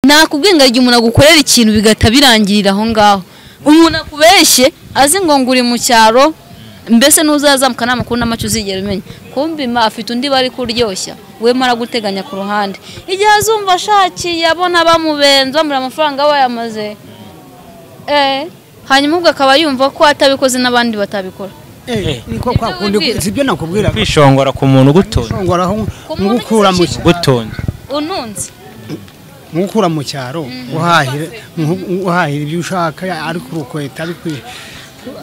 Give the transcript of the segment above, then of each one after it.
nakubwiye ngo igihe umuntu agukorera ikintu bigahita birangirira aho ngaho umuntu akubeshye azi ngo ngo uri mu cyaro mbese n'uzazamuka nta makuru n'amacyo uzigera umenya kumbi ma afite undi bari kuryoshya we maraguteganya ku ruhande igihe azumva ashakiye abona bamubenze bamubura amafaranga aba yamaze hanyuma ubwo akaba yumva ko atabikoze n'abandi batabikora niko kwa kundi wibwira. si byo nakubwira kwishongora ku muntu ugutunze kwishongora aho muntu nk'ukura mu cyaro ugutunze ununze nk'ukura mu cyaro uhahira nku- uhahira ibyo ushaka ari ku rukweta ari ku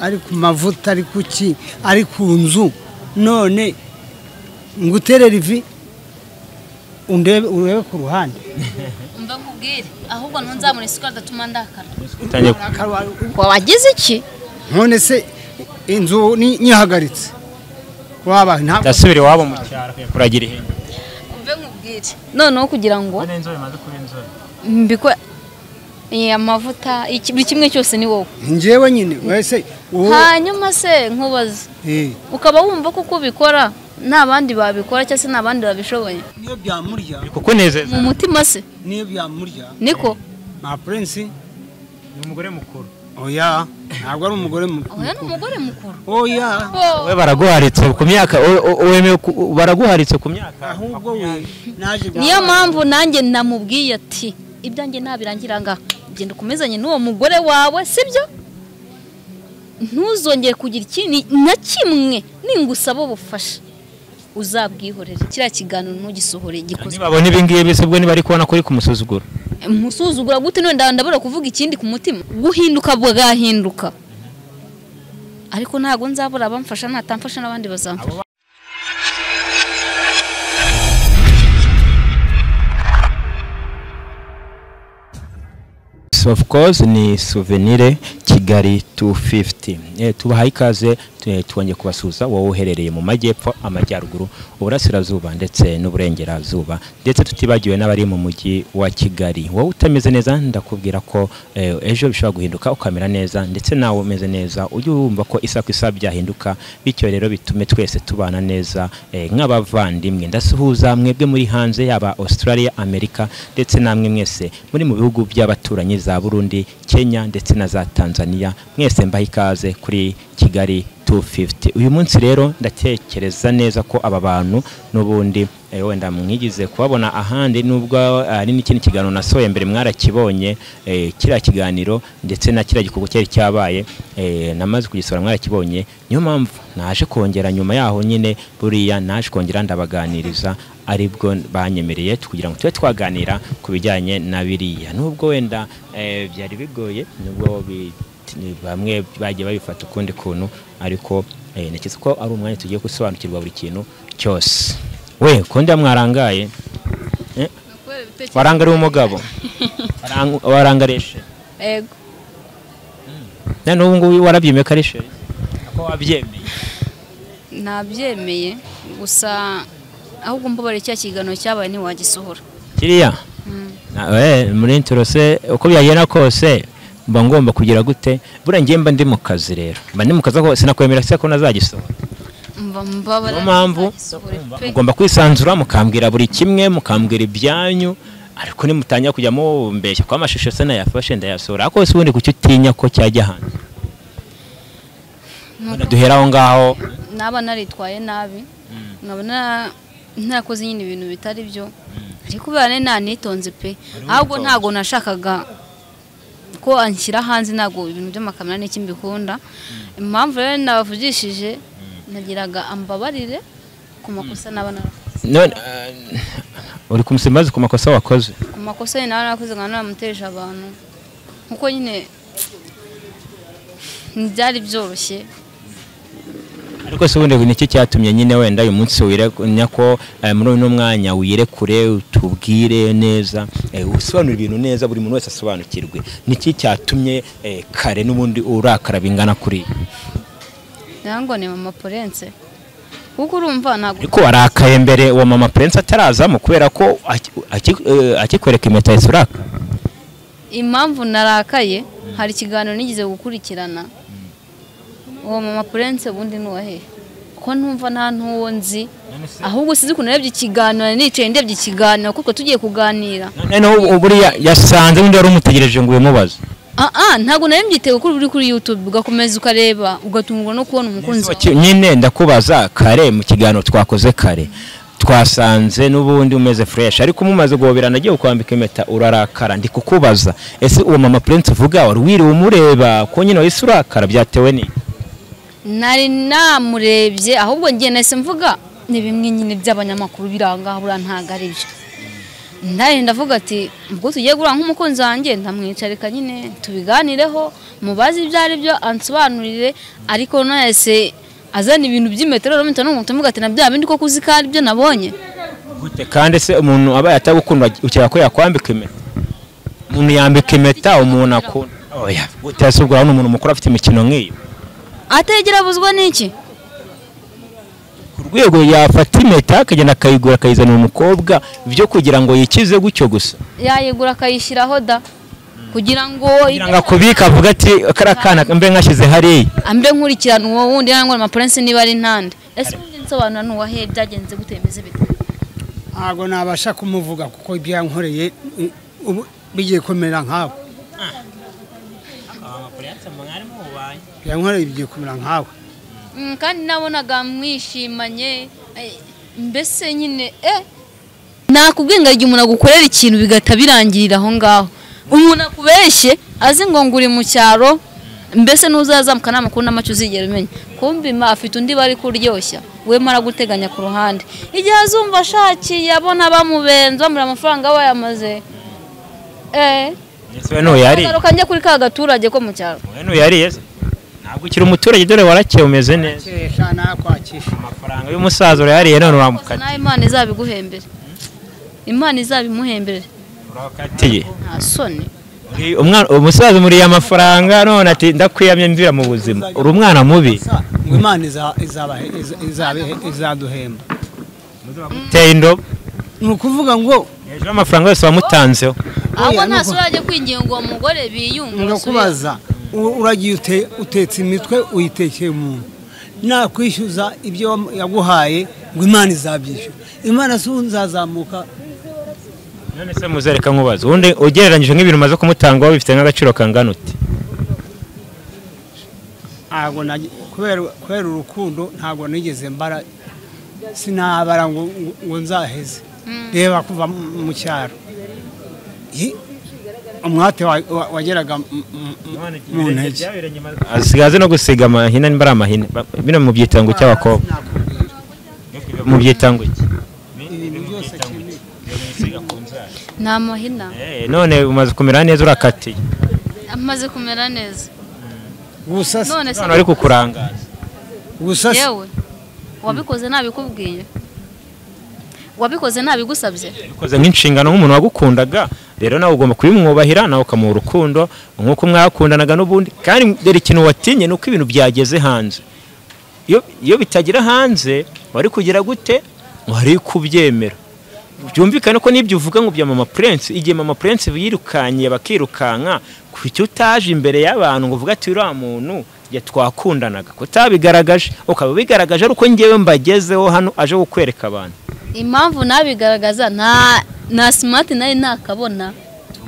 ari ku mavuta ari ku ki ari ku nzu none ngutere rivi undebe urebe ku ruhande mba nkubwire ahubwo ntuzamure isukari adatuma ndakara utangiye ku- wagize iki none se inzu ni- nyihagaritse waba ntabwo ndasubira iwabo mu cyaro kuragira ihene mbe nkubwire noneho kugira ngo inzobe imaze kuba inzobe mbikora Eh, amavuta iki- buri kimwe cyose ni wowe njyewe nyine wese uwo hanyuma se nkubaze Eh. ukaba wumva ko uko ubikora nta bandi babikora cyangwa se nta bandi babishoboye niyo byamurya kukunezeza mu mutima se niyo byamurya niko ma prince ni umugore mukuru oya ntabwo ari umugore mu- oya ni umugore mukuru oya we baraguharitse ku myaka we- we- wemewe ku- baraguharitse ku myaka ahubwo we naje niyo mpamvu nanjye namubwiye ati ibyanjye ntabirangira ngaha genda ukomezanye n'uwo mugore wawe sibyo ntuzongere kugira ikintu na kimwe ningusaba ubufasha uzabwihorere kiriya kiganiro ntugisohore gikozwe ntibabona ibi ngibi se ubwo niba ari kubona ko uri kumusuzugura musuzugura gute none nda- ndabura kuvuga ikindi ku mutima guhinduka bwagahinduka ariko ntabwo nzabura abamfasha natamfasha n'abandi bazamfasha of course ni souvenir kigali 250 eh, tubahaye ikaze eh, tubonye kubasuhuza wowe uherereye mu majyepfo amajyaruguru uburasirazuba ndetse n'uburengerazuba ndetse tutibagiwe n'abari mu mujyi wa kigali wowe utameze neza ndakubwira ko eh, ejo bishobora guhinduka ukamera neza ndetse nawe umeze neza ujye wumva ko isa ku isa byahinduka bityo rero bitume twese tubana neza eh, nk'abavandimwe ndasuhuza mwebwe muri hanze yaba australia amerika ndetse namwe mwese muri mu bihugu by'abaturanyi za burundi kenya ndetse na za tanzania mwese mbaha ikaze kuri kigali 250 uyu munsi rero ndatekereza neza ko aba bantu n'ubundi eh, wenda mwigize kubabona ahandi nubwo ari n'ikindi kiganiro nasohoye mbere mwarakibonye eh, kiriya kiganiro ndetse na kiriya gikorwa cyari cyabaye eh, namaze kugisohora mwarakibonye niyo mpamvu naje kongera nyuma yaho nyine buriya naje kongera ndabaganiriza aribwo banyemereye kugira ngo tube twaganira ku bijyanye na biriya nubwo wenda eh, byari bigoye nubwo bi- ni- bamwe bagiye babifata ukundi kuntu ariko eh, ntekereza ko ari umwanya tugiye gusobanukirwa buri kintu cyose we kundi mwarangaye Eh, warangariye umugabo Warang- warangareshe ego na n'ubu ngubu warabyemeye ko ari sheri ko wabyemeye nabyemeye gusa ahubwo mbabare cya kiganiro cyabaye ntiwagisohora kiriya Na- eh, muri interose uko byagenda kose mba ngomba kugira gute buriya njye mba ndi mu kazi rero mba ndi mu kazi ako sinakwemera se ko nazagisohora mba mbabara niyo mpamvu ntiwagisohore pe. mugomba kwisanzura mukambwira buri kimwe mukambwira ibyanyu ariko nimutangira kujya mumbeshya ko amashusho se nayafashe ndayasohora ariko se ubundi kuki utinya ko cyajya hanze Wenda duhera aho ngaho naba naritwaye nabi nkaba na- narakoze nyine ibintu bitari byo ariko kubera ne nanitonze pe ahubwo witonze. ntabwo nashakaga ko anshyira hanze ntabwo ibintu by'amakamera n'iki mbikunda impamvu rero nabavugishije nagiraga ambabarire ku makosa naba narakoze none eh, uri kumusimbaza ku makosa wakoze ku makosa nyine naba narakoze nkaba naramuteje abantu kuko nyine ntibyari byoroshye ariko se ubundi nicyo cyatumye nyine wenda uyu munsi wireganya ko eh, muri uno mwanya wirekure utubwire neza eh, usobanure ibintu neza buri muntu wese asobanukirwe niki cyatumye eh, kare n'ubundi urakara bingana kuri ibi? nayo ngo ni mama porense kuko urumva ntabwo ariko warakaye mbere wa mama prince atarazamo kubera ko aki- aki- eh, akikwereka impeta yahise urakara impamvu narakaye hari ikiganiro nigeze gukurikirana uwo mama purense ubundi ni uwahe kuko ntumva nta ntuwo nzi ahubwo sinzi ukuntu narebye ikiganiro nicaye ndebye ikiganiro kuko tugiye kuganira noneho buriya yasanze undi wari umutegereje ngo ubimubaze aha ntabwo nawe mbyitego ko uri kuri yutube ugakomeza ukareba ugatungurwa no kubona umukunzi wawe nyine ndakubaza kare mu kiganiro twakoze kare twasanze n'ubundi umeze fureshi ariko umumaze guhoberana agiye kukwambika impeta urarakara ndi kukubaza ese uwo mama purense uvuga wari wiriwe umureba ko nyine wahise urakara byatewe ni nari namurebye ahubwo ngiye nahise mvuga ni bimwe nyine by'abanyamakuru biranga buriya ntabwo ari byo ndari ndavuga ati ubwo tugiye guhura nk'umukunzi wanjye ndamwicarika nyine tubiganireho mubaze ibyo ari byo ansobanurire ariko nahise azana ibintu by'imetero n'umutu n'umuntu umuvuga ati na bya bindi koko uzi ko ari byo nabonye gute kandi se umuntu aba atagukunda ukeka ko yakwambika impeta umuntu yambika impeta umuntu akunda oya gute ese ubwo urabona umuntu mukuru afite imikino nk'iyo ategera abuzwa n'iki ku rwego yafata impeta akagenda akayigura akayizanira umukobwa byo kugira ngo yikize gutyo gusa yayigura akayishyiraho da kugira ngo kugira ngo akubike avuga ati kariya kana mbe nkashyize hariya ambe nkurikirana uwo wundi cyangwa amapurensi niba ari ntande ese ubundi nsobanura nuwahe byagenze gute bimeze bite ntabwo nabasha kumuvuga kuko ibyo yankoreye eh, ubu bigiye kumera nkawe ibyo yankoreye bigiye kumera nkawe Mm, kandi nabonaga mwishimanye eh, mbese nyine eh nakubwiye ngo igihe umuntu agukorera ikintu bigahita birangirira aho ngaho umuntu akubeshye azi ngo ngo uri mu cyaro mbese n'uzazamuka nta makuru n'amacyo uzigera umenya kumva ima afite undi bari kuryoshya we maraguteganya ku ruhande igihe azumva ashakiye abona bamubenze bamura amafaranga bayamaze eh ese we ntuyariye agaruka njye kuri ka gaturage ko mu cyaro we ntuyariye se ntabwo ukiri umuturage dore warakeye umeze neza kesha nakwakisha amafaranga y'umusaza urayariye none Rwose uramukanye nawe imana izabiguhembere imana izabimuhembere urakatiye nta soni Uri- umwana- umusaza umuriye amafaranga none ati ndakwiyamye mvira mu buzima uri umwana mubi ngo imana iza- izabahe- iza- izabe- izaduhemba uteye indobo ni ukuvuga ngo hejuru y'amafaranga yose wamutanzeho ahubwo Oya, nta nuko- sura ajya kwinginga uwo mugore biyunga ngakubaza u- uragiye ute- utetse imitwe uyitekeye umuntu nakwishyuza ibyo wam- yaguhaye ngo imana izabyishyura imana si ubu nzazamuka none se muzereka nkubaza ubundi ugereranyije nk'ibintu umaze kumutanga wowe bifite nk'agaciro kangana uti ntabwo nagi- kubera- kubera urukundo ntabwo nigeze mbara sinabara ngo ngo- ngo nzaheze reba kuva mu- mu cyaro Yi, umwate wa- wa- wageraga mu- mu- mu ntege asigaze no gusiga amahina niba ari amahina Ba- bino mu byitango cy'abakobwa Sinakubwira. mu byitango iki ibintu byose kimwe ni amahina Eh, none umaze kumera neza urakatiye amaze kumera neza gusa si- none se none ari kukurangaza gusa si- yewe wabikoze ntabikubwiye wabikoze ntabigusabye bikoze nk'inshingano nk'umuntu wagukundaga rero nawe ugomba kubimwubahira nawe ukamuha urukundo nk'uko mwakundanaga n'ubundi kandi dore ikintu watinye ni uko ibintu byageze hanze iyo iyo bitagira hanze wari kugira gute wari kubyemera byumvikane ko n'ibyo uvuga ngo bya mama purense igihe mama purense yirukanyiye bakirukanka kuki utaje imbere y'abantu ngo uvuge ati uriya muntu ya twakundanaga kutabigaragaje ukaba ubigaragaje ari uko ngewe mbagezeho hano aje kukwereka abantu impamvu nabigaragaza nta na simati nari ntakabona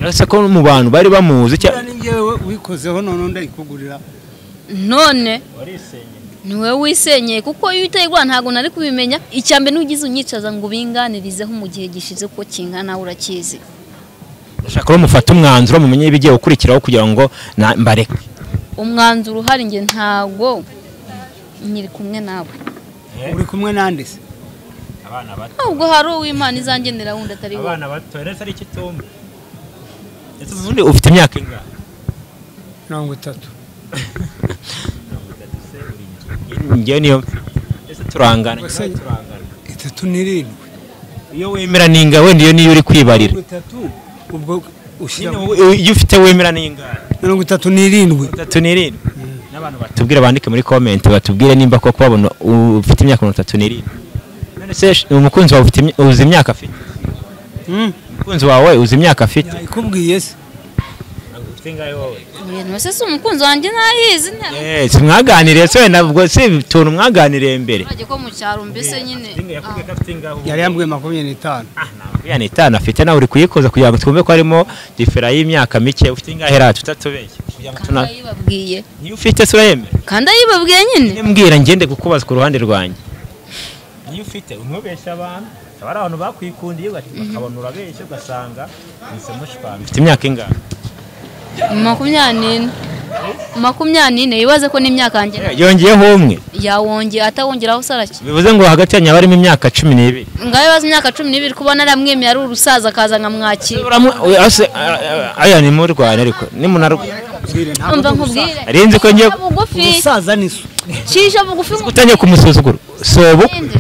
uretse ko mu bantu bari bamuzi Buriya ni njyewe wikozeho none undi ayikugurira none niwe wisenyeye kuko iyo uteye igura ntabwo nari kubimenya icya mbere n'ugize unyicaza ngo ubinganirizeho mu gihe gishize uko kingana urakizi ashaka ko mufata umwanzuro mumenye ibigiye gukurikiraho kugira ngo na- mbareke umwanzuro uhari njye ntabwo nyiri kumwe nawe uri kumwe nande se nubwo hari uw'imana izangenera wundi atari wowe bato ndetse ari ikitumba ndetse ubundi ufite imyaka ingahe mirongo itatu ngewe niyo ndetse turangana Gusa- itatu n'irindwi iyo wemera n'inga wenda iyo niyo uri kwibarira mirongo itatu ubwo ushyira Nyine wowe- iyo ufite wemera n'ingahe mirongo itatu n'irindwi itatu n'irindwi n'abantu batubwire bandike muri komenti batubwire nimba koko babona ufite imyaka mirongo itatu n'irindwi none se umukunzi wawe ufite imya- uzi imyaka afite Hmm, umukunzi wawe uzi imyaka afite yayikubwiye se ufite ingahe wowe ibintu se si umukunzi wanjye ntayizi ntabwo Eh, si mwaganiriye se ntabwo si utuntu mwaganiriye mbere urajya ko mu cyaro mbese nyine yakubwiye ko afite ingahe ubu? yari yambwiye makumyabiri n'itanu Ah, makumyabiri n'itanu afite nawe uri kuyikoza kugira ngo twumve ko harimo difera y'imyaka mike ufite ingahe rati utatubeshye kugira ngo kandi tuna ayibabwiye niyo ufite se urayemera kandi ayibabwiye nyine mbwira ngende kukubaza ku ruhande rwanjye niyo ufite umubeshya abantu haba hari abantu bakwikundiye bakabona urabeshya ugasanga mwese mushwana ufite imyaka ingana makumyabiri n'ine makumyabiri n'ine yibaze ko n'imyaka yanjye yongeyeho umwe yawongera atawongeraho saraki bivuze ngo hagati yanyu haba harimo imyaka cumi n'ibiri ngaho ibibazo imyaka cumi n'ibiri kubona aramwemeye ari urusaza akaza nkamwakira Uramu- we- ase- a- a- aya nimurwane ariko nimunarwa Mbwire, ntabwo umva ndi nkubwire Ari nzi ko ngiye- Cisha bugufi umusaza. umusaza ni so cisha bugufi ngo utangiye kumusuzugura sobu utsinde.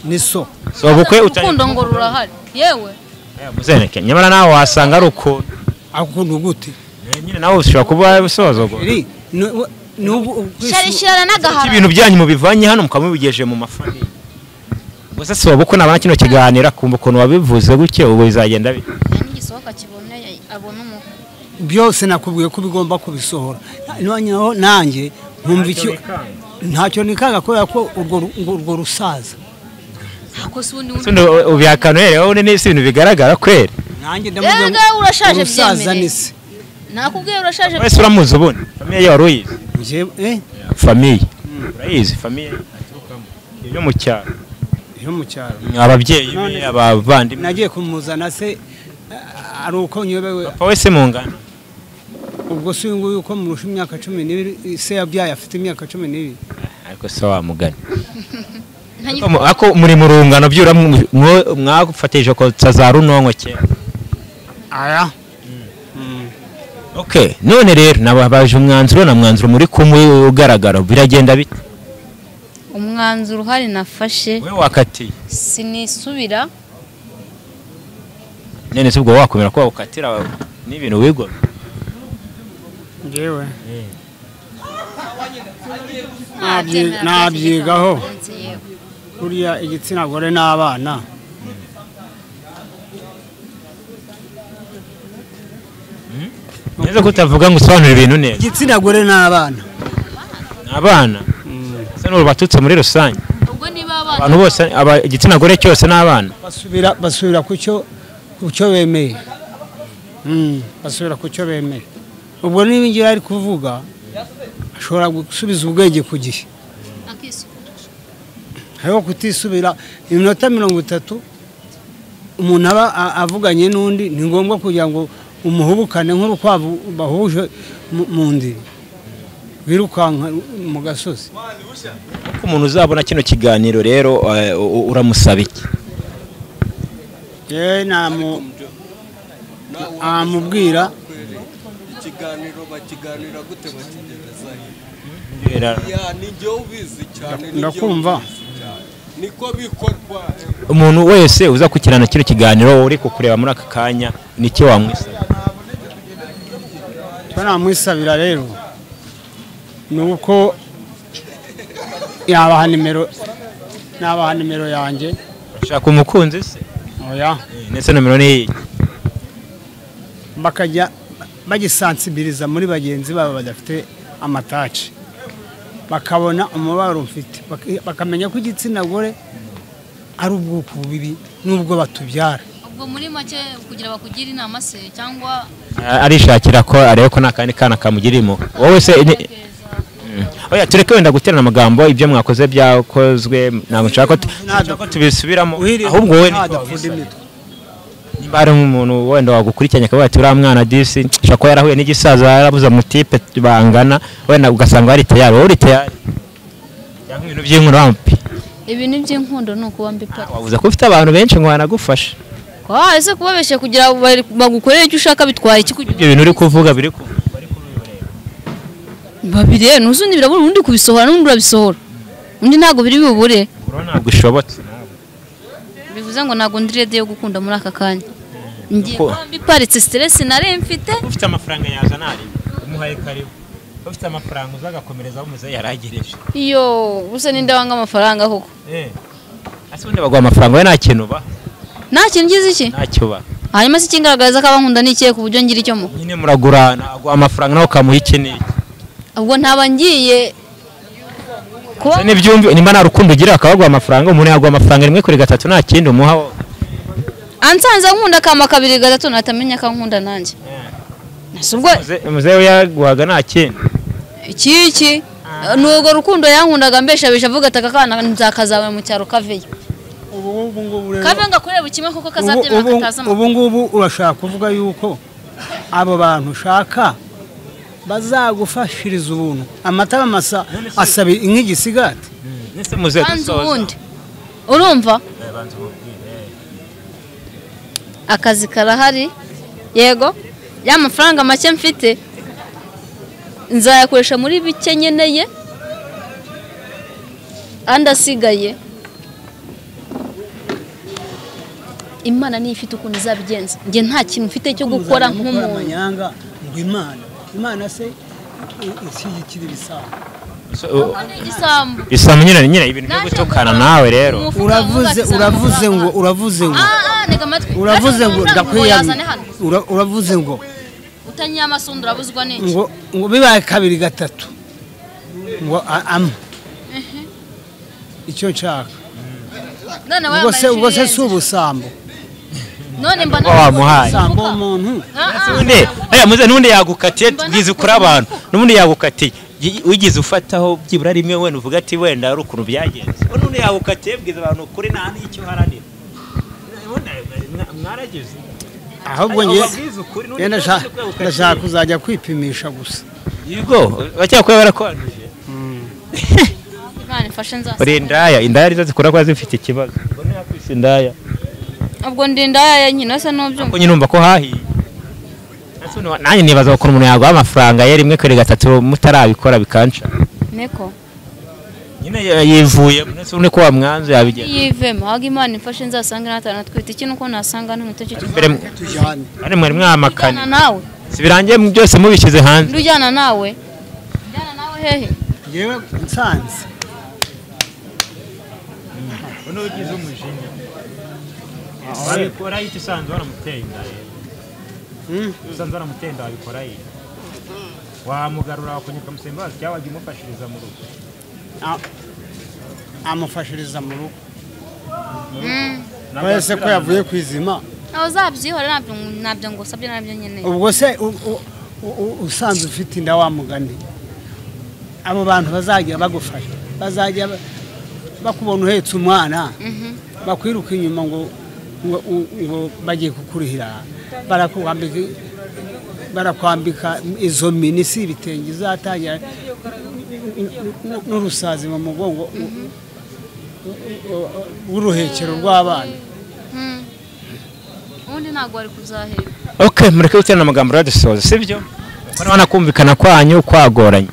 ni so sobukwe urukundo ngo rurahari yewe muzeneke nyamara nawe wasanga ari ukuntu akunda gute nyine nawe ushobora kuba usozogwa Iri, ni- we- ni ubu- ubwishyu- sharishyirana Kuki n'agahara ibintu byanyu mubivanye hano mukamubigeje mu mafamiye gusa soba uko nabona kino kiganiro akumva ukuntu wabivuze gutya ubu bizagenda bite n'igisohoka kiboneye abona umuntu byose nakubwiye ko bigomba kubisohora noneho nanjye nkumva icyo ntacyo nikanga kubera ko urwo ru- urwo- urwo rusaza ako si ubundi Ese undi ubihakana uhereyeho ubundi n'isi ibintu bigaragara kweri nanjye ndamubwira ngo Erega urashaje urusaza byemereye. ni se nakubwiye urashaje wese uramuzi ubundi famiye ye wari uyizi Njye- eh, famiye urayizi famiye aturukamo yo mu cyaro yo mu cyaro ababyeyi be None- abavandimwe nagiye kumuzana se ah, ari uko nyobewe papa wese mu ngano ubwo si uyu nguyu uko murusha imyaka cumi n'ibiri se yabyaye afite imyaka cumi n'ibiri ariko se wamugana Nta- Ariko mu- ariko muri mu rungano byura mwafatije kotsa za runonko kera aya Okay, none rero nababaje umwanzuro na mwanzuro muri kumwe ugaragara biragenda bite? umwanzuro uhari nafashe Wewe wakatiye. sinisubira Nene se ubwo wakomera ko wakatira n'ibintu wigo. ngewe Nabyemera ko nabyigaho. icyo gihe ntakunze, yewe. kuriya igitsina gore n'abana Neza ko utavuga ngo usobanura ibintu neza. igitsina gore n'abana Abana se n'uru batutse muri rusange. ubwo niba abana Abantu bose aba- igitsina gore cyose n'abana. basubira basubira ku cyo ku cyo bemeye Mm, basubira ku cyo bemeye ubwo niba ngira ari kuvuga ashobora gusubiza ubwenge ku gihe akisubira hariho kutisubira iminota mirongo itatu umuntu aba a- avuganye n'undi ni ngombwa kugira ngo umuhubukane nk'urukwavu bahuje mu- mu ndiri wirukanka mu gasozi Ko umuntu uzabona kino kiganiro rero eh, u- u- uramusaba iki? yewe namu- namubwira ikiganiro bakiganira gute bakigerezayo Mbwira, ya ni jye ubizi cyane ni jye ndakumva ubizi cyane niko bikorwa Umuntu wese uza kukirana kino kiganiro uri kukureba muri aka kanya nicyo wamwisaba. icyo namwisabira rero ni uko yabaha nimero nabaha nimero yanjye Urashaka umukunzi se? oya Nese nomero ni iyi. bakajya bagisansibiliza muri bagenzi babo badafite amataci bakabona umubabaro mfite Bak- bakamenya ko igitsina gore ari ubwoko bubiri n'ubwo batubyara ubwo muri make kugira bakugire inama se cyangwa arishakira ko arebe ko nta kandi kana kamugirimo wowe se ni- Mm. oya tureke wenda guterana amagambo ibyo mwakoze byakozwe ntabwo nshaka ko tu- nshaka ko tubisubiramo ahubwo wowe niko ntadapfunda wabisaba. imitwe niba hari nk'umuntu wenda wagukurikiranye akavuga ati uriya mwana disi nshobora kuba yarahuye n'igisaza yarabuze amutipe bangana wenda ugasanga wari tayari wowe uri tayari cyangwa ibintu by'inkuru wampi ibintu by'inkundo ni ukuba mbi pe wavuze ko ufite abantu benshi ngo wanagufasha kwa ese kubabeshya kugira ngo bari- bagukorere icyo ushaka bitwara iki kugira ibyo bintu uri kuvuga biri ku babiri rero n'uzundi birabura undi kubisohora n'undi urabisohora undi ntabwo biri bubure ntabwo ishobotse bivuze ngo ntabwo ndi rede yo gukunda muri aka kanya ngiye Uko- kuba mbiparitse siteresi nari mfite ufite amafaranga yazana ari umuhaye karibu ufite amafaranga uzagakomereza aho umuze yaragereje iyo gusa ninde wanga amafaranga koko eh ase ubundi baguha amafaranga we nta kintu uba nta kintu ngize iki ntacyo uba hanyuma se ikingaragariza ko abankunda ni ikihe ku buryo ngira icyo muha nyine muragurana aguha amafaranga nawe ukamuha iki n'iki ubwo ntaba ngiye kuba Se n'ibyumvi nimba nta rukundo ugira akabaguha amafaranga umuntu yaguha amafaranga rimwe kuri gatatu nta kindi umuha wowe. ansanze nkunda akama kabiri gatatu natamenya ko ankunda nanjye Nasi ubwo Muze- muzehe we yaguhaga nta kindi iki iki ni urwo rukundo yankundaga mbeshabisha avuga ati aka kana nzakazawe mu cyaro kaveyo ubu ngubu rero- kave ngo akureba kimwe kuko Ubu- kazabyemera ubu- katazi amakuru ubu ngubu urashaka kuvuga yuko abo bantu ushaka bazagufashiriza ubuntu amata masa asaba nk'igisigati nese muzehe banza dusoza ubundi urumva Eh, banza ubundi. akazi karahari yego ya mafaranga make mfite nzayakoresha muri bike nkeneye andi asigaye imana niyo ifite ukuntu izabigenza njye nta kintu mfite cyo gukora nk'umuntu amanyanga ngo imana imana se i- ishyigikira ibisanzwe So, u- igisambu bisa nyine nyine ibintu byo gutukana nawe rero Umufuka uravuze wubaka uravuze isambu ngo uzabana. uravuze ngo Ah, ah, ntega amatwi. uravuze Uravuze ngo ngo ndakwiyamye yazane hano. Ura- uravuze ngo utanyiye amasundu urabuzwa n'iki ngo ngo bibaye kabiri gatatu ngo a- ampa icyo nshaka none ubwo se ubwo se si ikirenze. ubusambo none mba Wa wamuhaye. ubusambo umuntu undi aya muze n'undi yagukatiye Mba twize nakora kuri abantu n'undi yagukatiye Gi- ugize ufataho byibura rimwe wenda uvuga ati wenda ari ukuntu byagenze ubwo n'undi yagukatiye bwiza abantu kuri nta n'icyo haranira Nabona, mwa- mwaragize ahubwo Ariko njye wabwize ukuri, n'undi njye ndashaka- utazi ubwegukatiye. ndashaka kuzajya kwipimisha gusa yego bacyakora barakwanduje Imana ifashe nzasa uri indaya indaya arizo zikora kuba zifite ikibazo ubwo ntiyakwise indaya ubwo ndinda yaya nyina se kuko n'ubyumva nyine urumva ko hahiye Ndetse n'uwa- nanjye nibaza ukuntu umuntu yaguha amafaranga ye rimwe kuri gatatu mutarabikora bikanca niko nyine yivuye none ko wamwanze yabigenza yivemo ahubwo imana imfashe nzasanga natanu natwite ikintu ko nasanga n'umuto cyo mbere mwe- tujyane ari mwari mwamakane kijyana nawe si birangiye mu- byose mubishyize hanze ndujyana nawe njyana nawe hehe yewe nsanze Hmm? wamugarura wakunyuka musembazi cyangwa wajya umufashiriza mu rugo A- amufashiriza mu rugo Mm. twese ko yavuye kwizima nawe uzabyihore ntabyo ntabyo ngo usabye nabyo nkeneye ubwo se u- u- u- usanzwe ufite inda wa mugani abo bantu bazajya bagufasha bazajya ba- bakubona uhetse umwana Mhm. bakwiruka inyuma ngo ngo u- ngo bagiye kukurihira barakwambika barakwambika izo minisi ibitenge uzatangira n- n- n'urusazi mu mugongo u- u- u- u- w'uruhekero rw'abana Mm. ubundi ntabwo wari kuzahera ok mureke guterana amagambo uradusoza si byo urabona kumvikana kwanyu kwagoranye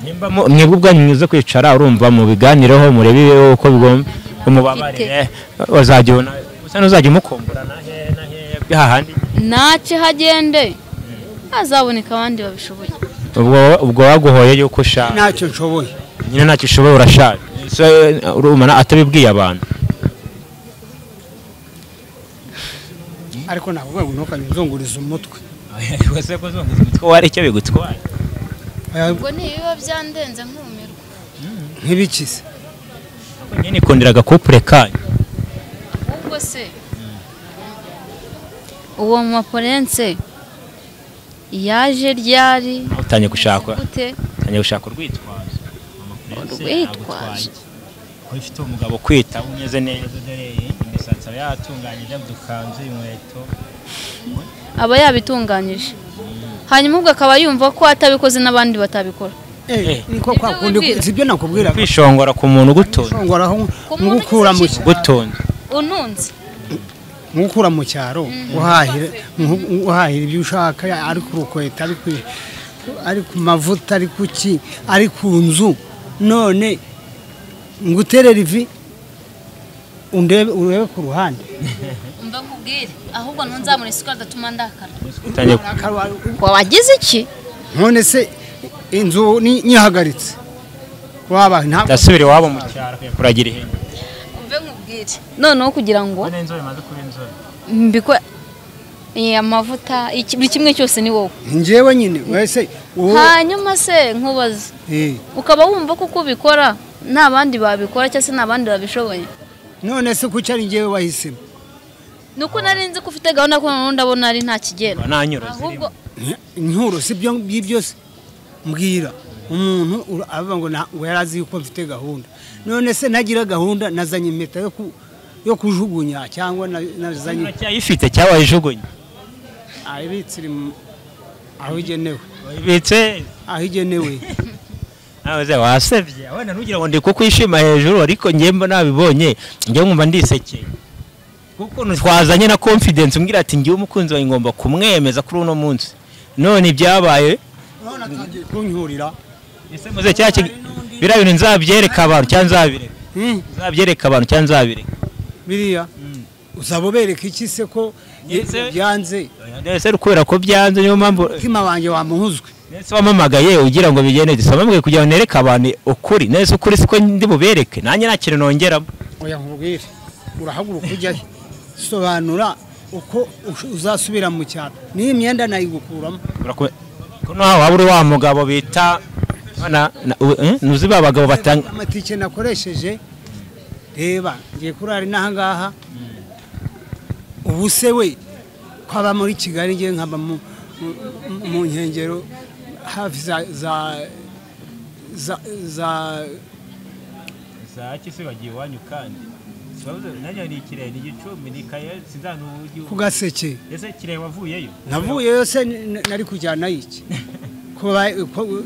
nimba mu- mwebwe ubwanyu muze kwicara urumva mu biganireho murebe ibibeho uko bigomba umubabarire uzajya ubona usa n'uzajya umukumbura na hehe na hehe hahandi nace hagende hazaboneka abandi babishoboye ubwo ubwo waguhoye yuko ushaka ntacyo nshoboye nyine ntacyo ushoboye urashaka so urumana atabibwiye abantu ariko navuga ngo ntukajye uzunguriza umutwe wese kuzunguza umutwe wari icyo bigutwaye Eh, ubwo ntibiba byandenze nkumirwa ntibikize nyine ikundiraga kupure kanyu ubwo se uwo mumaporense yaje ryari Aho utangiye gushaka gute utangiye gushaka urwitwazo urwitwazo ko ifite umugabo kwita umeze neza dore imisatsi aba yatunganyije udukanzu inkweto aba yabitunganyije hanyuma ubwo akaba yumva ko atabikoze n'abandi batabikora Eh, niko kwa kundi wibwira. sibyo nakubwira kwishongora ku muntu ugutunze ngwaraho muntu ngukura mu ugukiza ugutunze ununze ngukura mu cyaro uhahira nku- uhahira ibyo ushaka ari ku rukweta ari ku ari ku mavuta ari ku ki ari ku nzu none nguterera ivi undebe urebe ku ruhande mba nkubwire ahubwo ntunzamure isukari adatuma ndakara utangiye wagize iki none se inzu ni- nyihagaritse wabaye ntabwo ndasubira iwabo mu cyaro kuragira ihene mbe nkubwire noneho kugira ngo inzobe maze kuba inzobe mbikore Eh, amavuta iki- buri kimwe cyose ni wowe njyewe nyine wese uwo hanyuma se nkubaza Eh, ukaba wumva ko uko ubikora nta bandi babikora cyangwa se nta bandi babishoboye none se kuki ari njyewe wahisemo ni uko nari nzi ko ufite gahunda ko noneho ndabona ari nta kigenda nanyura ahubwo inkuru si byo byo byose mbwira umuntu ura- avuga ngo "Na- we yari azi yuko mfite gahunda none se ntagira gahunda nazanye impeta yo ku- yo kujugunya cyangwa na- nazanye cyayifite cyawayijugunye ibitse iri mu- aho igenewe wayibitse aho igenewe nawe wasebye abana ntugira ngo ndi kukwishima hejuru ariko njye mba nabibonye njye nkumva ndisekeye kuko twazanye na confidence umbwira ati njyewe umukunzi wawe ngomba kumwemeza kuri uno munsi none ibyabaye none atangiye kunkurira ese muze cya kig- biriya bintu nzabyereka abantu cyangwa nzabireka nzabyereka abantu cyangwa nzabireka biriya uzaba ubereka iki se ko Yese- byanze ese kubera ko byanze niyo mpamvu umutima wanjye wamuhuzwe nese wamamagaye ugira ngo bigende gusa wamamaye kugira ngo nereke abantu ukuri nese ukuri siko ndi bubereke nanjye nta kintu nongeramo oya nkubwire urahaguruka ujyayo sobanura uko ush- uzasubira mu cyaro n'iyi myenda nayigukuramo Uraku- ko nawe waba uri wa mugabo bita bana- na- u- eh? ntuzi ba bagabo batanga amatike nakoresheje reba ngiye kurara inaha ngaha ubu se we kwaba muri kigali ngiye nkaba mu- mu- mu nkengero hafi za za za za ku gaseke navuyeyo se n- n- nari kujyanayo iki kuba ko-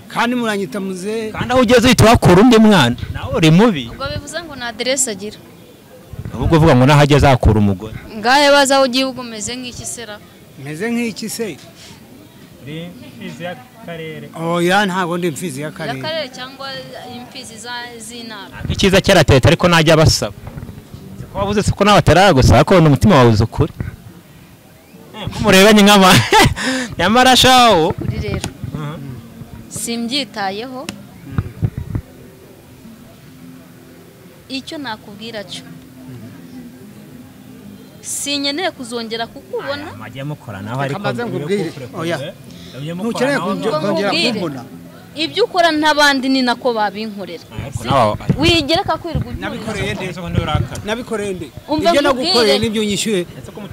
kandi muranyita muzehe kandi aho ugeze uhita wakura undi mwana nawe uri mubi ubwo bivuze ngo nta aderesi agira ahubwo uvuga ngo naho ageze ahakura umugore ngahe baza aho ugiye umeze nk'iki sera meze nk'iki se ni imfizi y'akarere oya ntabwo ndi imfizi y'akarere y'akarere cyangwa imfizi za- z'intara icyiza cyara leta ariko najya abasaba ko wavuze se ko nawe ataragusaba ko wenda umutima wawe uzi ukuri Eh, ko murebanye nk'ama nyamara shawo uri rero simbyitayeho icyo nakubwira cyo sinkeneye kuzongera kukubona amajya mukora nawe ariko Kamaze nkubwire. Oya. ntukeneye kujya- Ubwo kongera nkubwire. kumbona ibyo ukora n'abandi ni nako babinkorera wigereka kwirirwa ubyumva nabikoreye nde nabikoreye nde Umva nkubwire. ibyo nagukoreye n'ibyo nyishyuye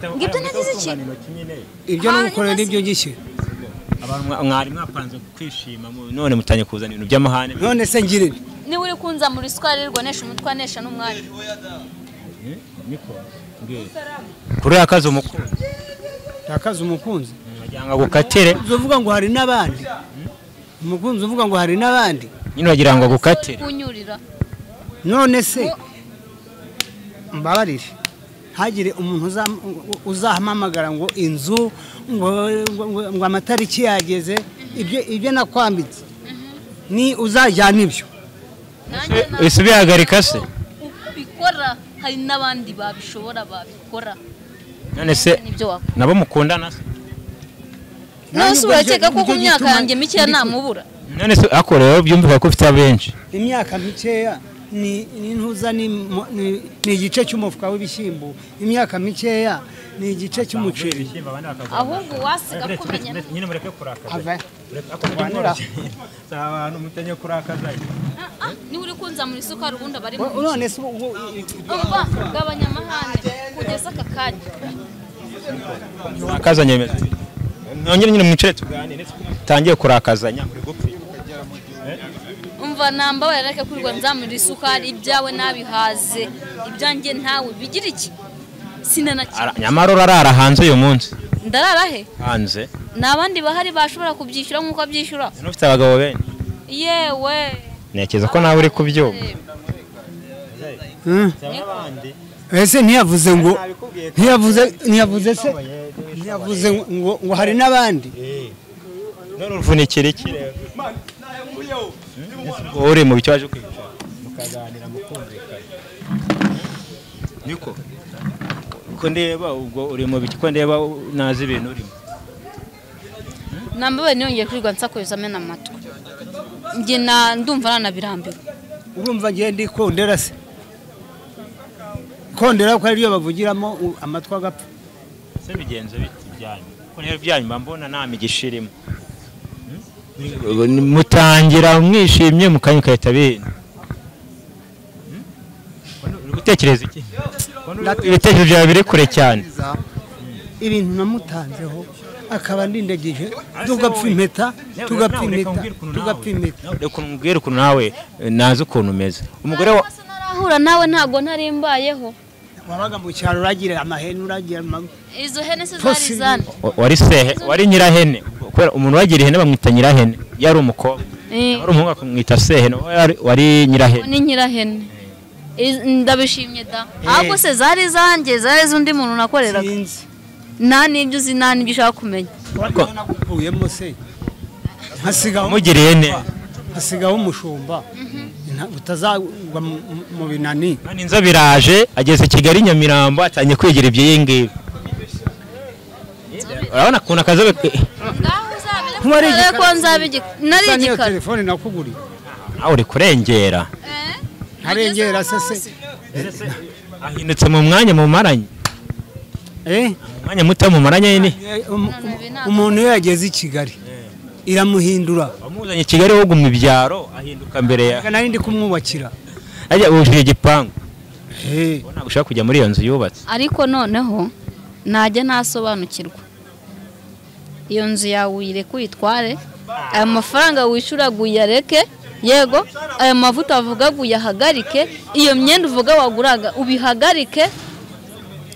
Ngo ibyo nagize ikintu. ibyo Ah, nagukoreye niba n'ibyo nyishyuye abantu mwa- mwari mwapanze kwishima mu- none mutangiye kuzana ibintu by'amahane none se ngire nte? niba uri kunza muri sikari rwanesha umutwe anesha n'umwanya kuri akazi umukunzi takaza umukunzi bajyanga gukatire umukunzi uvuga ngo hari n'abandi umukunzi uvuga ngo hari n'abandi nyine wagira ngo agukatire kunyurira none se Ngo- mbabarire hagire umuntu uzam- u- uzahamamagara ngo inzu ngo, ngo, ngo, ngo amatariki yageze ibyo ibyo nakwambitse ni uzajyana ibyo nanjye Ese- ese ubihagarika se? uko ubikora hari n'abandi babishobora babikora none se nibyo wakora nabo mukundana se nose urakeka ko ku myaka yanjye mikeya namubu namubura none se ako rero byumvika ko ufite abenshi imyaka mikeya ni ni ntuza ni mo- ni ni igice cy'umufuka w'ibishyimbo imyaka mikeya ni igice cy'umuceri ahubwo wasiga kumenya nyine mureke kurakaza Ava- Vanilla. si abantu mutenye kurakaza Ah, ah, niba uri kunza muri sukari ubundi aba ari mu Wo- none se ubu- ubu- Umva, gabanya amahane kugeza aka kanya urakaza nyemeza nongere nyine mwicare tuganire tutangiye kurakazanya muri gupfira umva namba warareka kurirwa nzamurira isukari ibyawe nabihaze ibyanjye ntawe bigira iki Ara- sinanakira nyamara urarara hanze uyu munsi ndarara he hanze ni abandi bahari bashobora kubyishyura nk'uko abyishyura ufite abagabo benshi yewe ntekereza ko nawe uri kubyumva Hmm. ese ntiyavuze ngo ntiyavuze ntiyavuze se ntiyavuze ngo ngo hari n'abandi none uruvunikira iki rero Ese ubwo wowe uri mu bicyo waje kwicara mukaganira mukumvikana niko ko ndeba ubwo uri mu bicyo ko ndeba nazi ibintu urimo namba we niyongeye kurirwa nsakuza amena amatwi njye na ndumva nanabirambiwe urumva ngiye ndi kondera se ikondera ko ariyo bavugiramo u- amatwi agapfa se bigenze bite ibyanyu kuko niyo byanyu mba mbona nta migisha irimo mutangira mwishimye mu kanya ugahita bintu uri gutekereza iki ibitekerezo byawe biri kure cyane ibintu namutanzeho akaba ndindagije tugapfa impeta tugapfa impeta tugapfa impeta reka umbwire ukuntu nawe eh, nazi ukuntu umeze umugore wa Amaso ntarahura nawe ntabwo ntarimbayeho wabaga mu cyaro uragira amahene uragira ama- izo hene se Pussy. zari izande wa- wari sehe wari nyirahene kubera umuntu wagira ihene bamwita nyirahene yari umukobwa Eh, wari umuhungu akamwita sehe nawe wari- wari nyirahene ni nyirahene Iz- ndabishimye da ahubwo se zari izanjye zari iz'undi muntu nakoreraga sinzi nta n'ibyo uzi nta n'ibyo ushaka kumenya ariko nakuvuyemo se nkasigaho umugiriye ne hasigaho umushumba Nta- utazagwa mu- mu- mu binani none inzobe iraje ageze kigali nyamirambo atangiye kwigira iby'iyi ngibi urabona ukuntu akazobe ke- ngaho uzabire Ntiwari kuko igikara. ko nzabe igikara nari Usa n'iyo igikara telefone nakuguriye nawe uri kurengera Eh, ntarengera se ugezeho se hasi. ahindutse mu mwanya mumaranye eh mu mwanya muto mumaranye Um- ni None ibi ntabwo- umuntu iyo yageze i kigali iramuhindura wamuzanye i kigali wowe uguma ibyaro ahinduka mbere ya nari ndi kumwubakira ajya wujuje igipangu Eh, wowe ntabwo ushaka kujya muri iyo nzu yubatse ariko noneho najya ntasobanukirwa iyo nzu yawe uyireke uyitware aya mafaranga wishyura ngo uyareke yego aya mavuta wavuga ngo uyahagarike iyo myenda uvuga waguraga ubihagarike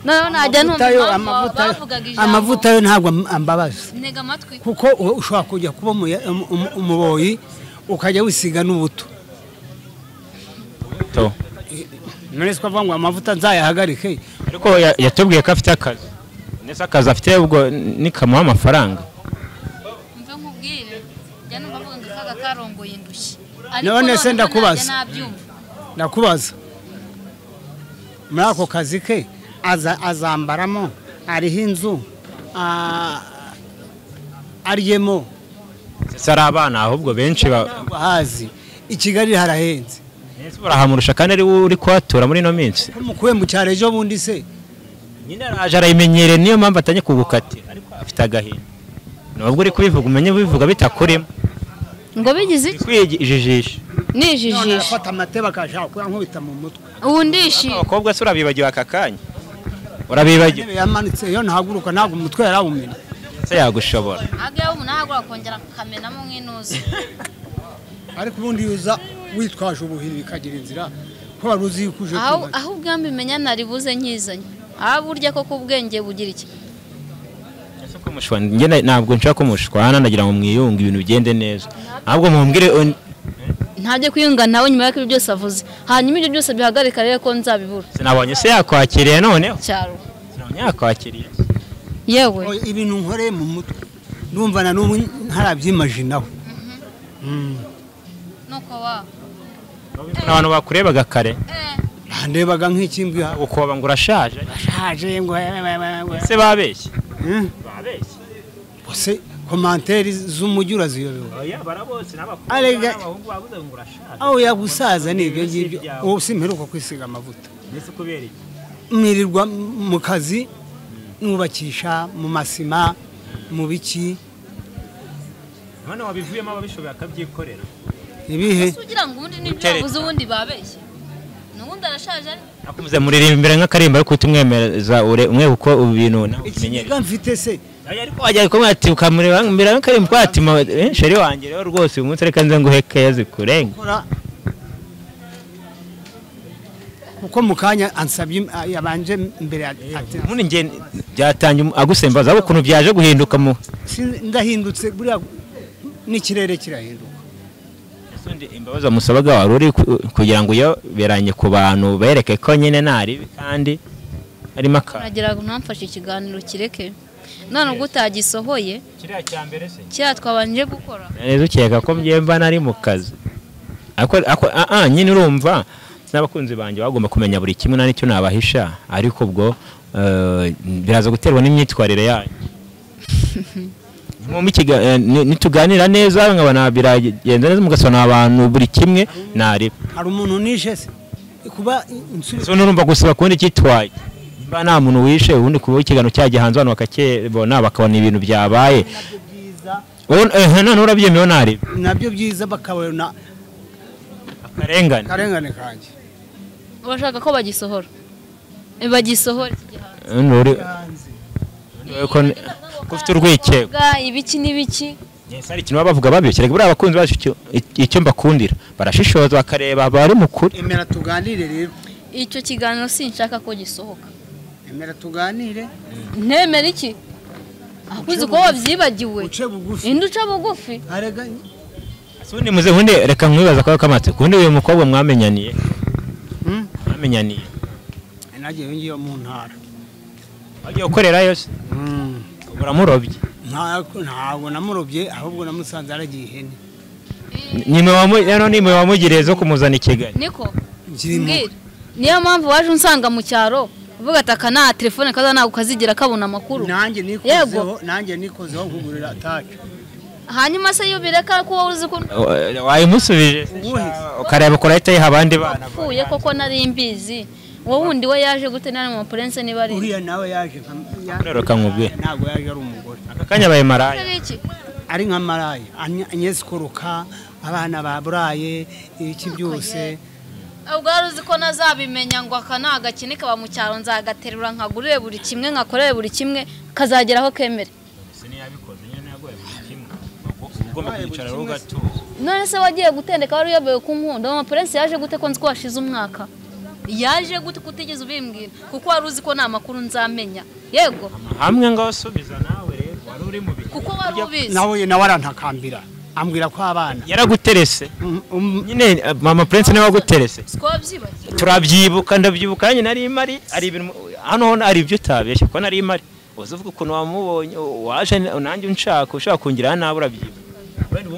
noneho najya numva amavuta yo- impamvu amavuta yo- bavugaga ijambo amavuta yo ntabwo am- ambabaza ntega amatwi kuko u- ushobora kujya kuba umuya- umu- umu- umuboyi ukajya wisiga n'ubuto to none se ukavuga ngo amavuta nzayahagarike ariko ya- yatubwiye ko afite akazi ndetse akazi afite ubwo nikamuha amafaranga mve nkubwire njya numva avuga ngo akaga karongoye indushyi None se ndakubaza. nabyumva ndakubaza muri ako kazi ke aza- azambaramo ariho inzu a- aryemo ndetse ari abana ahubwo benshi ba- ntabwo ahazi i kigali harahenze Mbese barahamurusha kandi ari we uri kuhatura muri ino minsi ko mukuye mu cyaro ejo bundi se nyine araje arayimenyereye niyo mpamvu atanye kugukatira ariko afite agahinda nubwo uri kubivuga umenye bivuga bitakurimo ngo bigize iki kwiyijijisha none nijijisha arafata amatebe akashaka kuyankubita mu mutwe ubu ndishi abakobwa se urabibagiwe aka kanya urabibagiwe intebe yamanitse yo ntahaguruka ntabwo umutwe yarawumena se yagushobora agera umuntu ahagura akongera akamenamo nk'inuzi ariko ubundi iyo uza witwaje ubuhiri bikagira inzira ko wari uzi yuko uje aho kubaka. aho ubwambi menya nari buze nkizanye aho burya koko ubwenge bugira iki Ese ko mushwana njye na- ntabwo nshaka ko mushwana ndagira ngo mwiyunge ibintu bigende neza ahubwo mumbwire un- ntabyo kwiyunga nawe nyuma y'uko ibyo byose avuze hanyuma ibyo byose bihagarika rero ko nzabibura sinabonye se yakwakiriye noneho cyaro sinabonye yakwakiriye yewe Oya, ibintu nkoreye mu mutwe ndumva na n'ubu ntarabyimajinaho Mm. nuko wa abantu bakurebaga kare ndebaga nk'ikimbwi habo gukoba ngo urashaje ashaje ngo se babeshye Mm. babeshye bose komanteri z'umujyi uraziyobewe oya barabose n'abakobwa Arega- n'abahungu babuze ngo urashaje aho yagusaza ni ibyo ngibyo byawe. ubu simperuka kwisiga amavuta ndetse kubera iki mwirirwa mu kazi mwubakisha mu masima mu biki none wabivuyemo ababishoboye akabyikorera ibihe ugira ngo ubundi n'ibyo Gutereta. bavuze ubundi babeshye n'ubundi arashaje ari nakumze muririmba imbere nk'akarimba ariko uhita umwemereza ure umwe kuko ubu bintu nawe ubimenyere ikiga mfite se Oya, ariko wajya kumwati ukamureba imbere nk'akarimba kwatima eh, sheri wanjye rero rwose uyu munsi reka nze nguhe keya zikurenge kora kuko mu kanya ansabye im- yabanje mbere ya- ati ubundi njye byatangiye umu- agusembaza ahubwo ukuntu byaje guhinduka mu "Sin- ndahindutse buriya n'ikirere kirahinduka Ese undi imbabazi wamusabaga wari uri ku- kugira ngo uyoberanye ku bantu bereke ko nyine ntaribi kandi harimo akantu uragira ngo ntamfashe ikiganiro kireke none ubwo utagisohoye kiriya cya mbere se kiriya twabanje gukora nari ukeka ko mba nari mu kazi Ariko- ariko- ah, ah, nyine urumva n'abakunzi banjye bagomba kumenya buri kimwe nta n'icyo nabahisha ariko ubwo eh, biraza guterwa n'imyitwarire yanyu Mwumva ikiga- eh, ni- nituganira neza nkaba nabiragenza neza mugasobanura abantu buri kimwe nari hari umuntu nishe se kuba insu- zo nurumva gusaba kubona icyitwaye niba nta muntu wishe ubundi kuba ikiganiro cyajya hanze abantu bakakibona bakabona ibintu byabaye Wowe- eh, none urabyemewe ntareba nabyo byiza bakabona akarengane akarengane kanjye urashaka ko bagisohora Eh, bagisohora iki gihano None uri- wowe ko ni- ko ufite urwikekwe Bwa ibiki n'ibiki Yes, hari ikintu baba bavuga babyo kereka buriya abakunzi bacu icyo- icyo mbakundira barashishoza bakareba bari mu kuri emera tuganire rero icyo kiganiro sinshaka ko gisohoka emera tuganire ntemera iki ahubwo uko wabyibagiwe uce bugufi indi uca bugufi arega ubundi muze ubundi reka mwibaza kwa kamatse kundi uyu mukobwa mwamenyaniye Hmm? mwamenyaniye nagiye ngiye mu ntara wagiye gukorera yose Mm. uramurobye Nta- ntabwo namurobye ahubwo namusanze aragiye ihene nimwe wamu- rero nimwe wamugiriye zo kumuzana i kigali niko Kirimo. mbwira niyo mpamvu waje unsanga mu cyaro uvuga ati aka nta telefone kaza ntabwo kazigira kabona amakuru nanjye Yego. nikozeho nanjye nikozeho nkugurira atake hanyuma se iyo bireka ko wowe uzi ko Wa- wayimusubije Uwuhe? ukareba kurahita yiha abandi bana napfuye koko nari mbizi wowe wundi we yaje gute nari mu mapurense niba ari uriya nawe yaje nka yaje- Rero kamubwire. ntabwo yaje ari umugore aka kanya abaye maraya Ari iki? ari nka maraya Anye- Agnes Koroka abana baburaye ibiki byose ubwo wari uzi ko nazabimenya ngo aka ni agakine kaba mu cyaro nzagaterura nkagurire buri kimwe nkakorere buri kimwe kazageraho kemere se ntiyabikoze nyine yagoye buri kimwe Uba ugomba kwicara rero ugatuza none se wagiye gutendeka wari uyobewe ku nkunda amapurense yaje gute ko nzi ko washize umwaka yaje gute ko utigeze ubimbwira kuko wari uzi ko nta makuru nzamenya yego hamwe ngaho subiza nawe rero wari uri mu bihe kuko wari ubizi nawe nawe arantakambira ambwira ko abana yaraguterese Mm, mm, nyine eh, mama prince niwe waguterese si ko wabyibagiwe turabyibuka ndabyibuka nanjye nari mari hari ibintu hano ho hari ibyo utabeshye kuko nari mari uzi uvuga ukuntu wamubonye waje nanjye unshaka ushaka kongeraho nawe urabyibuka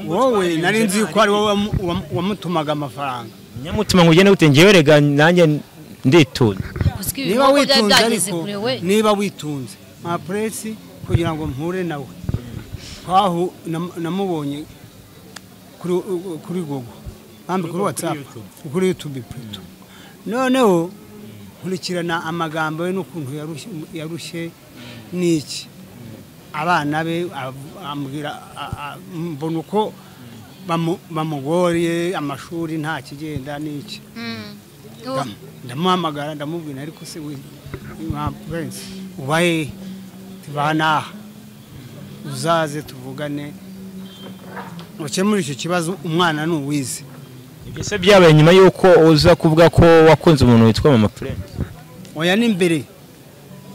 wowe nari nzi ko ari wowe wamu- wamu- wamutumaga amafaranga nyamutima ngo ugende gute ngewe rega nanjye nditunze uzwi niba ibikorwa byari byageze witunze ariko kure we niba witunze mapuresi kugira ngo mpure nawe twahu nam- namubonye kuri kuri gogo kandi kuri watsapu kuri yutubi pureto noneho nkurikirana amagambo ye n'ukuntu yarushye- yarushye n'iki abana be ab- ambwira a- a- mbona uko bamu- bamugoriye amashuri nta kigenda n'iki Mm. Ndam- ndamuhamagara ndamubwira ariko se we mwa prince uba he tubanaha uzaze tuvugane ukemura icyo kibazo umwana ni uwize ibyo se byabaye nyuma y'uko uza kuvuga ko wakunze umuntu witwa mama prince oya ni imbere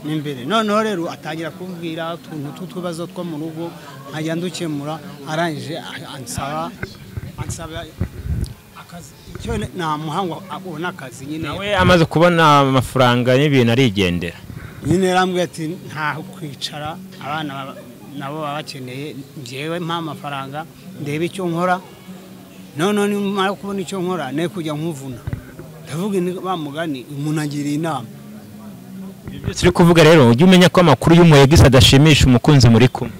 ni imbere noneho rero atangira kumbwira utuntu tw'utubazo two mu rugo nkajya ndukemura arangije a- ansaba ansaba akazi icyo namuhanga abona akazi nyine nawe amaze kubona amafaranga n'ibintu arigendera nyine yarambwiye ati ntaho kwicara abana baba- nabo baba bakeneye njyewe mpa amafaranga ndebe icyo nkora noneho nimara kubona icyo nkora ne kujya nkuvuna ndavuga ni wa mugani umuntu agira inama ibyo byose uri kuvuga rero ujye umenya ko amakuru y'umuhegisi adashimisha umukunzi muri kumwe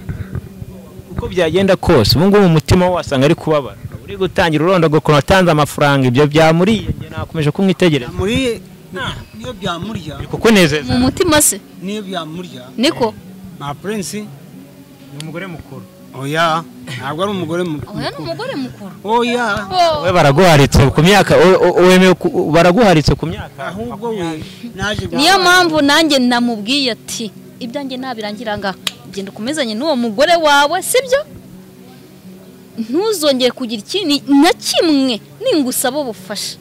uko byagenda kose ubu ngubu umutima we wasanga ari kubabara uri gutangira urondoga ukuntu watanze amafaranga ibyo byamuriye njye nakomeje kumwitegereza muri niyo byamurya biri kukunezeza mu mutima se niyo byamurya niko ma prince ni umugore mukuru oya ntabwo ari umugore oya ni mukuru umugore mukuru oya wowe baraguharitse ku myaka wowe- wowe- wemeye ku- baraguharitse ku myaka ahubwo we naje niyo mpamvu nanjye namubwiye ati ibyanjye ntabirangira ngaha genda ukomezanye n'uwo mugore wawe sibyo ntuzongere kugira ikintu na kimwe ningusaba ubufasha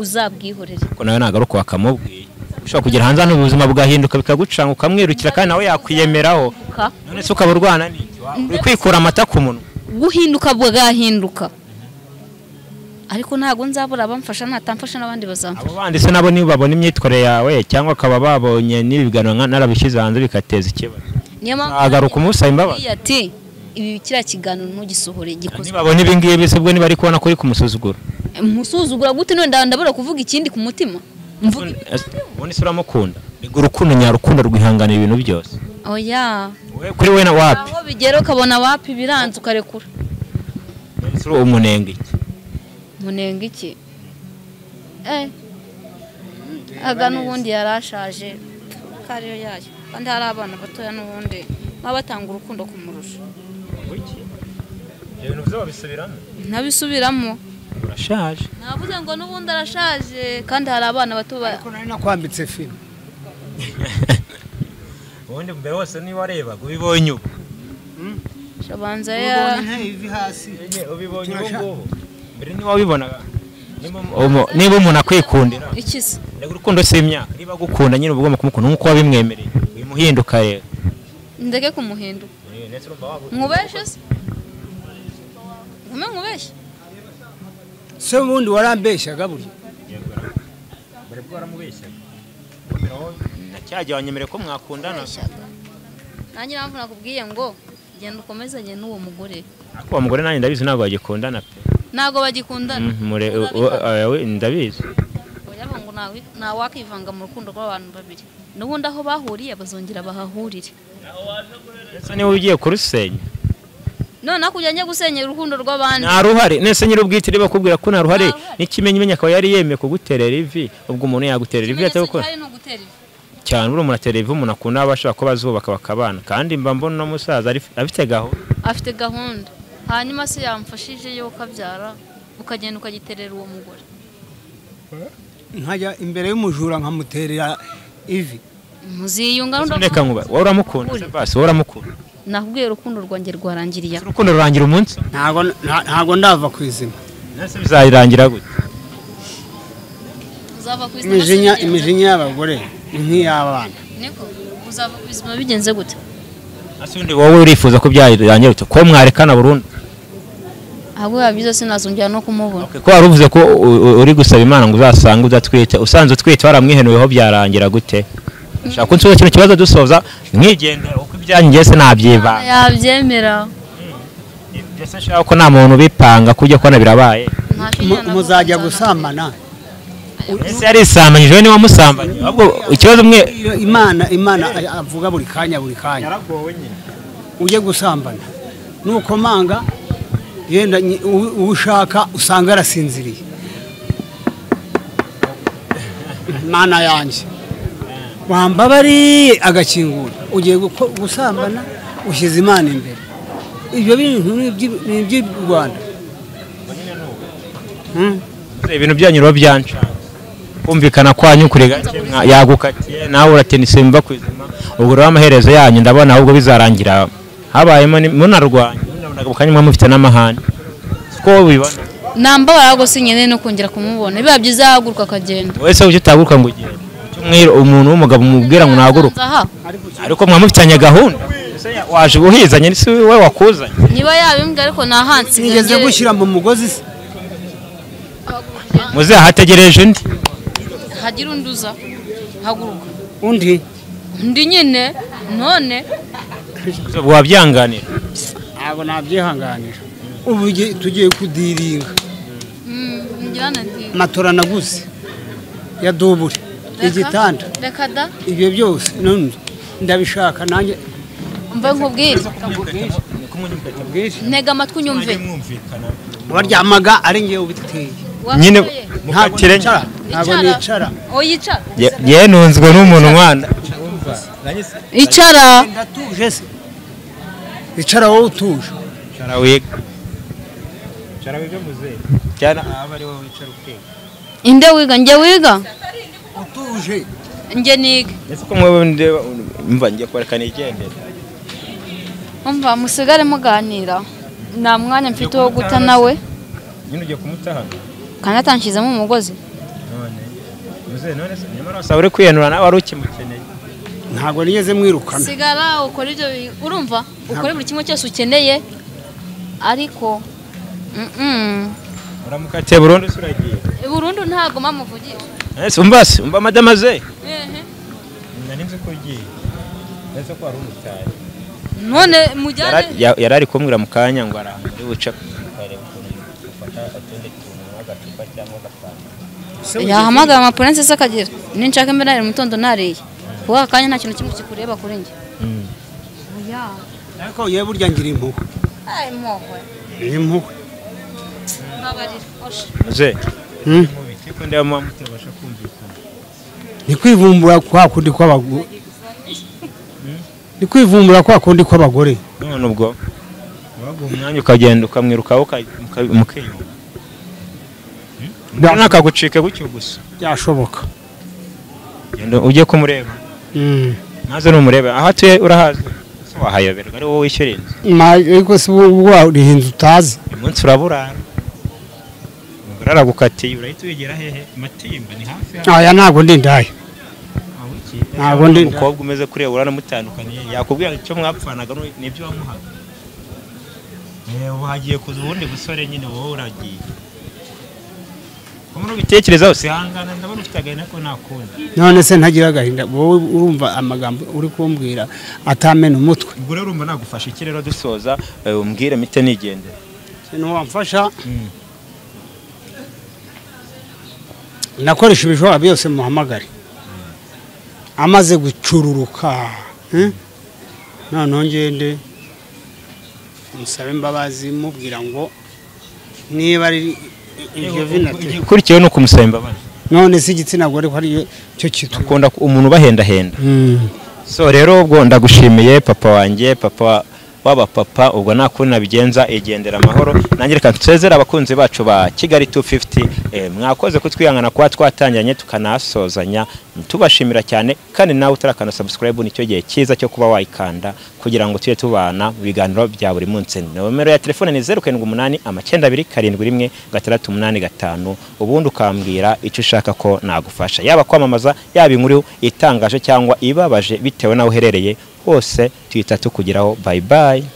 uzabwihorere ko nawe nagaruka wakamubwiye ushobora kugera hanze hano ubuzima bwahinduka bikagucanga ukamwirukira kandi nawe yakwiyemeraho Ka, none se ukaba urwana n'iki uri kwikura amata ku munwa guhinduka bwagahinduka ariko ntabwo nzabura abamfasha natamfasha n'abandi bazamfasha abo bandi se nabo nibabona imyitwarire yawe cyangwa akaba babonye n'ibiganiro nka narabishyize hanze bigateza ikibazo niyo agaruka umusaba imbabazi nababwiye ati ibi kiriya kiganiro ntugisohore gikozwe nibabona ibi ngibi se bwo niba ari kubona ko uri kumusuzugura musuzugura gute none nda- ndabura kuvuga ikindi ku mutima mvuga ubundi se uramukunda rega urukundo nyarukundo rwihanganira ibintu byose oya wowe kuri we na wapi aho bigera ukabona wapi biranze ukarekura umunenge iki munenga iki eh aga n'ubundi yari ashaje ko ariyo yayo kandi hari abana batoya n'ubundi baba batanga urukundo kumurusha wiki ibyo bintu byo babisubiramo ntabisubiramo urashaje navuze ngo n'ubundi arashaje kandi hari abana bato ba- ariko nari nakwambitse filime ubundi mbere wose niba warebaga ubibonye ubu shabanza ya ubonye ntayivi hasi Nyine ubibonye ubu Turashaka. ngubu mbere niba wabibonaga niba umu- niba umuntu akwikundira ikiza ndabwo urukundo si imyaka niba agukunda nyine uba ugomba kumukunda nk'uko wabimwemereye bimuhinduka rero ndeke kumuhinduka ndetse urumva waba- nkubeshe se nkume nkubeshye se ubundi warambeshyaga burya mbere bwo waramubeshyaga mbere wowe na cya gihe wanyemereye ko mwakundana nanjye mpamvu nakubwiye ngo genda ukomezanye n'uwo mugore ariko uwo mugore nanjye ndabizi ntabwo bagikundana pe ntabwo bagikundana Mhm, mure- u- u- oya, we, ndabizi Oya ngo ntawi- ntawakivanga mu rukundo rw'abantu babiri n'ubundi aho bahuriye bazongera bahahurire ndetse niba ugiye kurusenya noneho kujya njya gusenya urukundo rw'abandi nta ruhare nese nyir'ubwite reba bakubwira ko nta ruhare Nta ruhare. n'ikimenyimenyi akaba yari yemeye kuguterera ivi ubwo umuntu yaguterera ivi Ikimenyetso atabikora gihari ni ugutera ivi. cyane buri umuntu atera ivi umuntu akunda aba ashobora kuba azubaka bakabana kandi mba mbona uno musaza ari- afite gahunda afite gahunda hanyuma se yamfashije yo ukabyara ukagenda ukagiterera uwo mugore nkajya imbere y'umujura nkamuterera ivi muziyunga reka nkuba wowe uramukunda Uri. basi wowe uramukunda nakubwiye urukundo rwanjye rwarangiriye aho. urukundo rurangira umunsi ntago nta- ntago ndava ku izima nese bizayirangira gute uzava ku buzima imijinya bigenze- imijinya y'abagore ni nk'iy'abana niko uzava ku buzima bigenze gute ese undi wowe urifuza ko byayirangira gute ko mwarekana burundu ahubwo biba byiza sinazongera no kumubona ko wari uvuze ko u- u- uri gusaba imana ngo uzasange udatwite usanze utwite waramwihenuyeho byarangira gute shaka ko nsubiza kino kibazo dusoza mwigendera uko ibyanyu njye se nabyibanga yabyemera mbese nshaka ko nta muntu ubipanga ko ujya kubona birabaye Nta Mu- kinyana muzajya nzana. gusambana mbese yarisambanyije we niwe musambanye ahubwo ikibazo mwe Iyo imana imana avuga buri kanya buri kanya ujye gusambana nukomanga yenda nyi- uwo uwo ushaka usanga arasinziriye mana yanjye wambabariye agakingura ugiye guko- gusambana ushyize imana imbere ibyo bintu ni iby'i- ni iby'i rwanda Hmm? ibintu byanyu biba byanca kumvikana kwanyu kuri gake mwa- yagukatiye nawe uratenise mva ku izima ubwo rero amaherezo yanyu ndabona ahubwo bizarangira habayemo ni- munarwanya munabonaga mu kanya mwe mufite n'amahane ko wowe ubibona nambabara ahubwo si nyine no kongera kumubona biba byiza yahaguruka akagenda wese uje utahaguruka ngo ugende Ujye umwira umuntu w'umugabo mubwira ngo nahaguruke Aha, ariko mwa mufitanye gahunda Ese ya- waje ubuhizanye si we wakuzanye niba yabimbwa ariko nahansi sinigeze gushyira mu mugozi se muze ahategereje undi hagira undi uza haguruka undi undi nyine none Gusa ubu wabyanganira ntabwo nabyihanganira ubu ugiye- tugiye kudiringa mm, ngirane ndi matora naguze ya dubure Reka- igitanda reka da ibyo byose none ndabishaka nanjye mve nkubwire ubwishyu ntega amatwi unyumve waryamaga ari ngewe ubiteye nyine Wapfuye? ntabwo nicara ntabwo Icara. nicara Oh, yicara Ye- yenunzwe n'umuntu mwana icara ndatuje se icara wowe utuje Cara wiga. Cara wiga muzehe. Cyana aba ari wowe wicara ukiga. inde wiga njye wiga utuje njye niga Ese ko mwe ndeba mva ngiye kwerekana igendera. umva musigare muganira nta mwanya mfite wo guta nawe Nyine ugiye kumutahana. kandi atanshyizemo umugozi None. Muzehe none se nyamara wasa uri kwihenura nawe wari ukimukeneye. ntabwo nigeze mwirukana sigara ukora ibyo bi- urumva ukora buri kimwe cyose ukeneye ariko mm-mm. Uramukatiye burundu se uragiye. burundu ntabwo mpamuvugisha Ese umva se umva madama ze. Nari nzi ko ugiye. Ese ko wari umutaye. none mujyane Yara- Yari ari kumbwira mu kanya ngo arahari buca. Areba ukuntu ufata utundi tuntu nk'agacupa cyangwa agapanu. yahamagara amapurense se akagera ninshaka imbe nari mu gitondo nariye kuko aka kanya nta kintu kimwe kikureba kuri njye oya ariko yewe burya ngira impuhwe Ay, mpuhwe ni impuhwe mbabarira osha Muzehe. Hmm? Mubi. Kuko ndeba mwa mutabasha kumvikana. ni kwivumbura kwa kundi kw'abagore ni kwivumbura kwa kundi kw'abagore none ubwo waguha umwanya ukagenda ukamwirukaho uka- uka- mukiyunga Bya- nakagucike gutyo gusa byashoboka genda ujye kumureba Mm. maze numurebe aho atuye urahazi Se wahayoberwa ari wowe wishyura inzu Ma- ariko si wariha inzu utazi uyu munsi uraburara umugore aragukatiye urahita wegera hehe matimba ni hafi hano aya ntabwo ndi indaya Aho iki? Ntabwo ndi- umukobwa umeze kureba uranamutandukanye yakubwira icyo mwapfanaga nu- nibyo wamuhaga Eh, ubu hagiye kuza ubundi busore nyine wowe uragiye umuntu ubitekerezaho sihangana ndabona ufite agahinda ko nakunda none se ntagira agahinda wowe urumva amagambo uri kumbwira atamena umutwe ubwo rero urumva nagufasha iki rero dusoza eh, umbwire mite nigendera ikintu wamfasha Mm. nakoresha ibishobora byose muhamagare amaze gucururuka eh? noneho ngende musabe imbabazi mubwira ngo niba ari iryo vina te- igikurikiyeho ni ukumusaba imbabazi none se igitsina gore ko ari cyo kitwa akunda ku- umuntu ubahendahenda Mm. so rero ubwo ndagushimiye papa wanjye papa w'abapapa ubwo nta kundi nabigenza igendera amahoro nange reka nsezere abakunzi bacu ba kigali 250 eh, mwakoze kutwihangana kuba twatangiranye tukanahasozanya tubashimira cyane kandi nawe utarakanda subscribe nicyo gihe cyiza cyo kuba wayikanda kugira ngo tujye tubana mu biganiro bya buri munsi nomero ya telefone ni 078 amacyenda abiri karindwi rimwe gatandatu umunani gatanu ubundi ukambwira icyo ushaka ko nagufasha yaba kwamamaza yaba inkuru itangaje cyangwa ibabaje bitewe n'aho uherereye hose tuhita tukugeraho bye bye